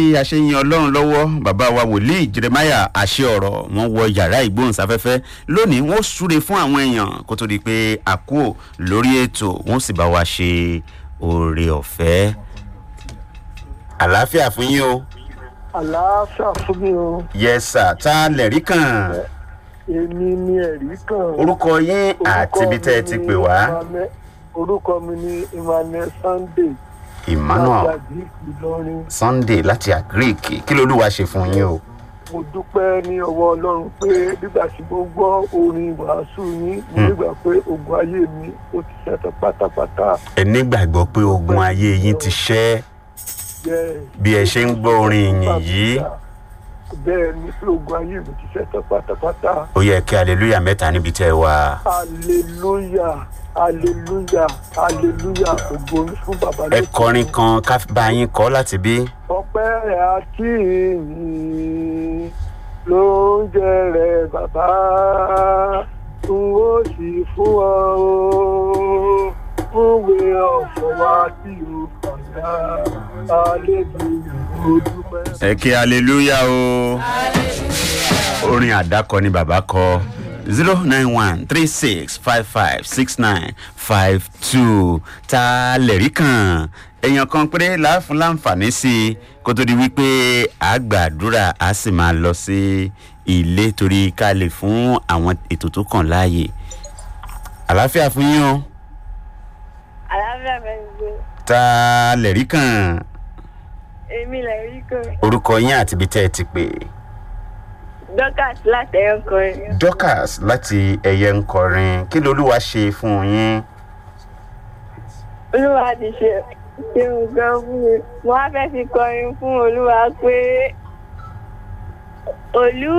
bí a ṣe ń yan ọlọ́run lọ́wọ́ bàbá wa wòlíì jeremiah àṣẹ ọ̀rọ̀ wọn wọ yàrá ìgbóhùnsáfẹ́fẹ́ lónìí wọn súre fún àwọn èèyàn kó tó di pé a kú lórí ètò wọn sì bá wa ṣe oore ọ̀fẹ́ àlàáfíà fún yín o àlàáfíà fún mi o yẹsà tá a lẹ̀rí kàn èmi ni ẹ̀rí kan. orúkọ yín àti ibi tẹ́ ẹ ti pè wá Emmanuel- orúkọ mi ni emmanuel sunday emmanuel láti ìlọrin sunday láti agric kí lolúwa ṣe fún yín o. mo dúpẹ́ ní ọwọ́ ọlọ́run pé nígbà tí mo gbọ́ orin wàásù yín mo nígbà pé ogun ayé mi ó ti ṣẹ́tọ̀ pátápátá ẹ nígbàgbọ́ pé ogun ayé yín ti ṣẹ́ Yes. bí ẹ ṣe ń gbọ́ orin ìyìn yìí bẹ́ẹ̀ ni pé ogun ayé mi ti ṣẹ́tọ̀ pátápátá ó yẹ kí aleluya mẹ́ta níbi tẹ́ ẹ wà. hallelujah hallelujah hallelujah ògo ni fún bàbá ẹ lókè. kọrin kan ká bá yín kọ́ láti bí. ọpẹ́ àti ìyìn ló ń jẹrẹ bàbá n ó sì fún ọ o fúnwé ọ̀fọ̀ wa tí o kọjá àlejò ó dúpẹ́. ẹ kí aleluya o. orin àdákọ ni bàbá kọ zero nine one three six five five six nine five two ta lẹ̀rí kan èèyàn kan péré láàfin láǹfààní sí i kó tó di wípé a gbàdúrà a sì máa lọ sí ilé torí ká lè fún àwọn ètò tó kàn láàyè àlàáfíà fún yín o àlàáfíà fẹ́ gbé ta lẹ̀rí kan èmi lè rí kan orúkọ yín àti ibi tẹ́ ẹ ti pè dorcas láti ẹ̀yọ́ kọrin dorcas láti ẹyẹ ń kọrin kí lolúwa ṣe fún yín. olúwa ti ṣe ṣe nǹkan fún mi mo wá fẹ́ fi kọrin fún olúwa pé olú